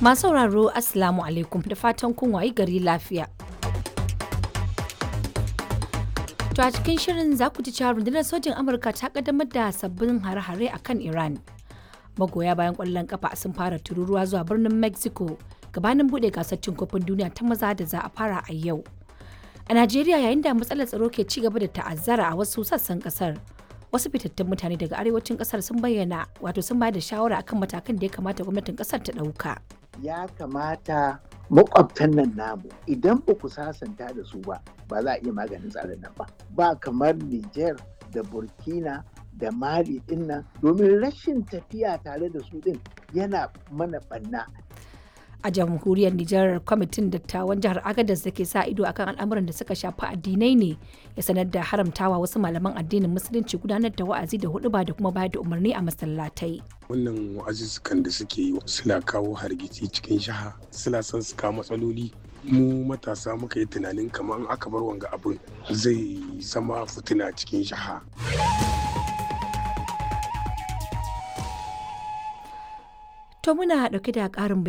Masu sauraro Assalamu alaikum da fatan kun wayi gari lafiya. To a cikin shirin za ku ji cewa rundunar sojin Amurka ta kaddamar da sabbin hare-hare a kan Iran. Magoya bayan ƙwallon kafa sun fara tururuwa zuwa birnin Mexico gabanin buɗe gasar cin kofin duniya ta maza da za a fara a yau. A Najeriya yayin da matsalar tsaro ke ci gaba da ta'azzara a wasu sassan kasar. Wasu fitattun mutane daga arewacin kasar sun bayyana wato sun bayar da shawara akan matakan da ya kamata gwamnatin kasar ta ɗauka. ya kamata makwabtan nan namu idan ba ku sasanta da su ba ba za a iya maganin tsarin nan ba ba kamar Niger da Burkina da Mali din nan domin rashin tafiya tare da su din yana mana banna A jamhuriyar Nijar kwamitin dattawan jihar Agadez da ke sa ido akan al'amuran da suka shafi addinai ne ya sanar da haramtawa wasu malaman addinin musulunci gudanar da wa'azi da huɗuba da kuma bayar da umarni a masallatai. wannan wa'azuzzukan da suke yi suna kawo hargitsi cikin shaha suna son su kawo matsaloli mu matasa muka yi tunanin kamar in aka bar wanga abin zai zama fitina cikin shaha To muna ɗauke da ƙarin